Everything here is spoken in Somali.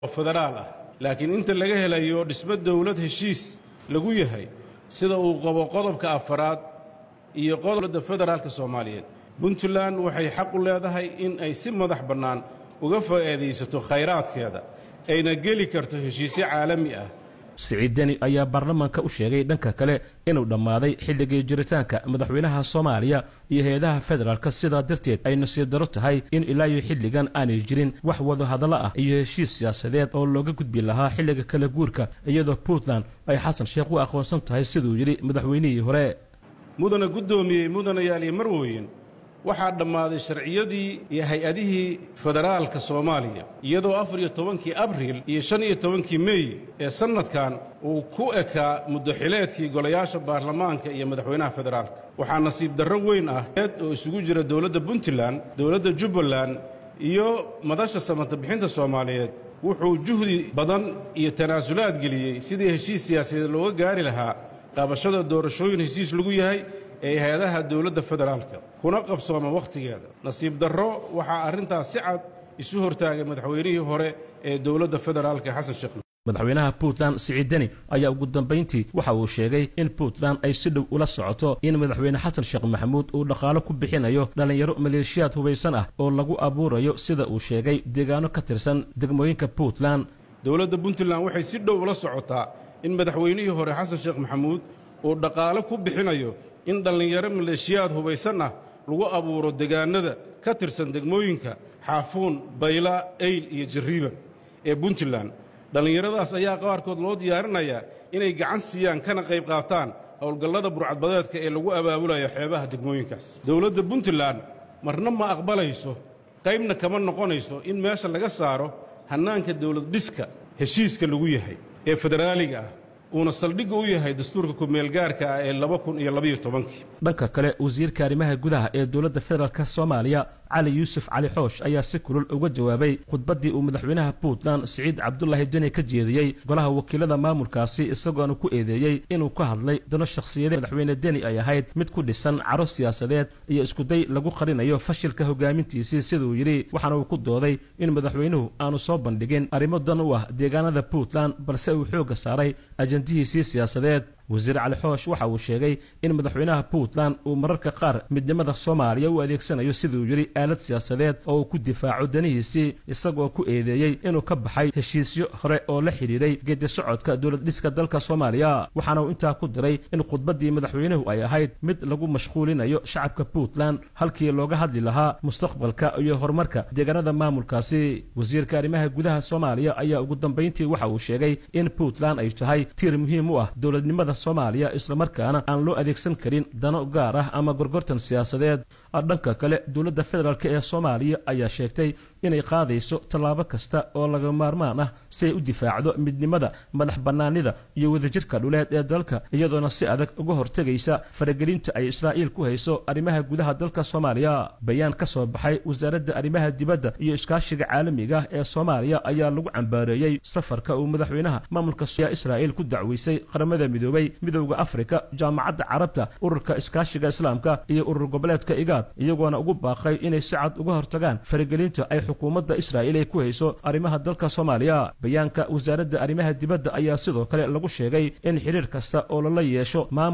federaal ah laakiin inta laga helayo dhismo dawlad heshiis lagu yahay sida uu qabo qodobka afaraad iyo qodobda federaalka soomaaliyeed puntland waxay xaq u leedahay in ay si madax bannaan uga faa'iidaysato khayraadkeeda ayna geli karto heshiisyo caalami ah siciid deni ayaa baarlamaanka u sheegay dhanka kale inuu dhammaaday xilligii jiritaanka madaxweynaha soomaaliya iyo hay-adaha federaalka sidaa darteed ay nasiib daro tahay in ilaa iyo xilligan aanay jirin wax wada hadallo ah iyo heshiis siyaasadeed oo looga gudbi lahaa xilliga kala guurka iyadoo puntland ay xasan sheekh u aqoonsan tahay siduu yidhi madaxweynihii hore mudana guddoomiyey mudanayaal iyo marweyn waxaa dhammaaday sharciyadii iyo hay-adihii federaalka soomaaliya iyadoo afar iyo tobankii abriil iyo shan iyo tobankii mey ee sannadkan uu ku ekaa muddoxileedkii golayaasha baarlamaanka iyo madaxweynaha federaalka waxaa nasiib darro weyn ah eed oo isugu jira dowladda puntland dowladda jubbaland iyo madasha samata bixinta soomaaliyeed wuxuu juhdi badan iyo tanaasulaad geliyey sidii heshiis siyaasadeed looga gaari lahaa qabashada doorashooyin heshiis lagu yahay ee hay-adaha dowladda federaalka kuna qabsooma wakhtigeeda nasiib darro waxaa arrintaas si cad isu hortaagay madaxweynihii hore ee dowladda federaalka xasan sheekh madaxweynaha puntland siciid deni ayaa ugu dambayntii waxa uu sheegay in puntland ay si dhow ula socoto in madaxweyne xasan sheekh maxamuud uu dhaqaalo ku bixinayo dhallinyaro maleeshiyaad hubaysan ah oo lagu abuurayo sida uu sheegay deegaano ka tirsan degmooyinka puntland dowladda puntland waxay si dhow ula socotaa in madaxweynihii hore xasan sheekh maxamuud uu dhaqaalo ku bixinayo in dhallinyaro maleeshiyaad hubaysan ah lagu abuuro degaannada ka tirsan degmooyinka xaafuun bayla eyl iyo jarriiban ee puntland dhallinyaradaas ayaa qaarkood loo diyaarinayaa inay gacan siiyaan kana qayb qaataan howlgallada burcadbadeedka ee lagu abaabulayo xeebaha degmooyinkaas dowladda puntland marna ma aqbalayso qaybna kama noqonayso in meesha laga saaro hannaanka dawlad dhiska heshiiska lagu yahay ee federaaliga ah uuna saldhigga u yahay dastuurka ku-meelgaarka ah ee laba kun iyo labaiyo tobankii dhanka kale wasiirka arrimaha gudaha ee dowladda federaalk soomaaliya cali yuusuf cali xoosh ayaa si kulul uga jawaabay khudbaddii uu madaxweynaha puntland siciid cabdulaahi deni ka jeediyey golaha wakiilada maamulkaasi isagoona ku eedeeyey inuu ka hadlay dano shakhsiyadeed madaxweyne deni ay ahayd mid ku dhisan caro siyaasadeed iyo iskuday lagu qarinayo fashilka hogaamintiisii siduu yidhi waxaana uu ku dooday in madaxweynuhu aanu soo bandhigin arrimo dan u ah deegaanada puntland balse uu xoogga saaray ajandihiisii siyaasadeed wasiir cali xoosh waxa uu sheegay in madaxweynaha puntland uu mararka qaar midnimada soomaaliya u adeegsanayo siduu yidhi aalad siyaasadeed oo uu ku difaaco danihiisii isagoo ku eedeeyey inuu ka baxay heshiisyo hore oo la xidhiidhay geedi socodka dowlad dhiska dalka soomaaliya waxaana uu intaa ku diray in khudbaddii madaxweynuhu ay ahayd mid lagu mashquulinayo shacabka puntland halkii looga hadli lahaa mustaqbalka iyo horumarka deegaanada maamulkaasi wasiirka arrimaha gudaha soomaaliya ayaa ugu dambayntii waxa uu sheegay in puntland ay tahay tiir muhiim u ah dowladnimada soomaaliya islamarkaana aan loo adeegsan karin dano gaar ah ama gorgortan siyaasadeed dhanka kale dowladda federaalk ee soomaaliya ayaa sheegtay inay qaadayso tallaabo kasta oo laga maarmaan ah si ay u difaacdo midnimada madax bannaanida iyo wadajirka dhuleed ee dalka iyadoona si adag uga hortegaysa faragelinta ay israa'iil ku hayso arrimaha gudaha dalka soomaaliya bayaan ka soo baxay wasaaradda arrimaha dibadda iyo iskaashiga caalamiga ah ee soomaaliya ayaa lagu cambaareeyey safarka uu madaxweynaha maamulka israa'iil ku dacweysay qaramada midoobay midowda afrika jaamacadda carabta ururka iskaashiga islaamka iyo urur goboleedka igaad iyagoona ugu baaqay inay si cad uga hortagaan faragelinta ay xukuumadda israa'iil ay ku hayso arrimaha dalka soomaaliya bayaanka wasaaradda arrimaha dibadda ayaa sidoo kale lagu sheegay in xidhiir kasta oo lala yeesho